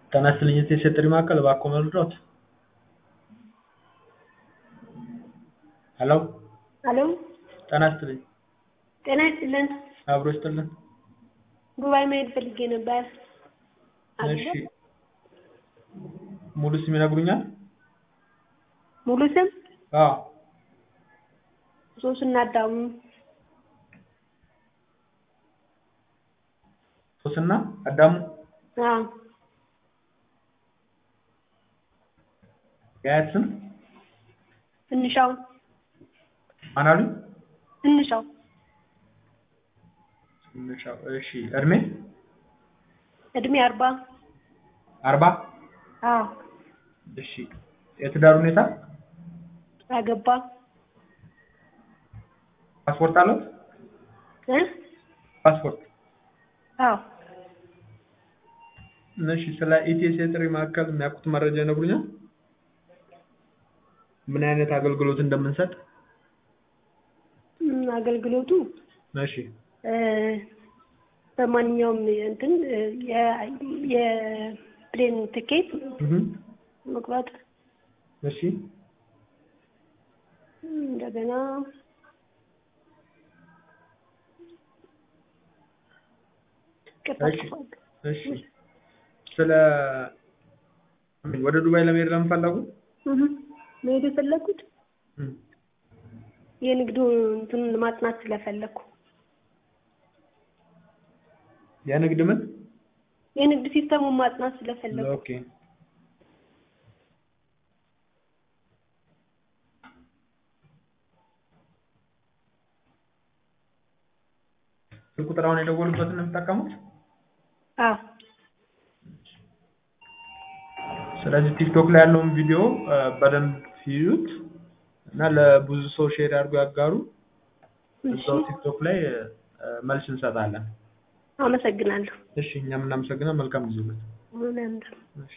ጤና ይስጥልኝ የሴት ጥሪ ማዕከል እባክዎ መርዳት? ሄሎ ሄሎ ጤና ይስጥልኝ ጤና ይስጥልን አብሮ ይስጥልን ዱባይ መሄድ ፈልጌ ነበር። እሺ ሙሉ ስም ይነግሩኛል? ሙሉ ስም አዎ ሶስና አዳሙ ሶስና አዳሙ አዎ የአያት ስም ትንሻው ማን አሉኝ? ትንሻው ትንሻው እሺ እድሜ እድሜ አርባ አርባ አዎ እሺ የትዳር ሁኔታ ያገባ ፓስፖርት አለው? እ ፓስፖርት አዎ እሺ ስለ ኢቲኤስ የጥሪ ማዕከል የሚያውቁት መረጃ ይነግሩኛል? ምን አይነት አገልግሎት እንደምንሰጥ? እም፣ አገልግሎቱ እሺ እ በማንኛውም እንትን እ የ- የፕሌን ትኬት እህ መቁረጥ እሺ እንደገና እሺ እሺ ስለ ወደ ዱባይ ለመሄድ ለምን ፈለጉ? እህ መሄድ የፈለኩት እም፣ የንግዱ እንትን ማጥናት ስለፈለኩ የንግድ ምን? የንግድ ሲስተሙን ማጥናት ስለፈለኩ ኦኬ ስልክ ቁጥር አሁን የደወሉበትን ነው የሚጠቀሙት? አዎ ስለዚህ ቲክቶክ ላይ ያለውን ቪዲዮ እ በደንብ ይዩት እና ለብዙ ሰው ሼር አድርጎ ያጋሩ። እሺ እዛው ቲክቶክ ላይ እ መልስ እንሰጣለን። አመሰግናለሁ እሺ እኛም እናመሰግናለን። መልካም ጊዜ ይሁን። ምንም እሺ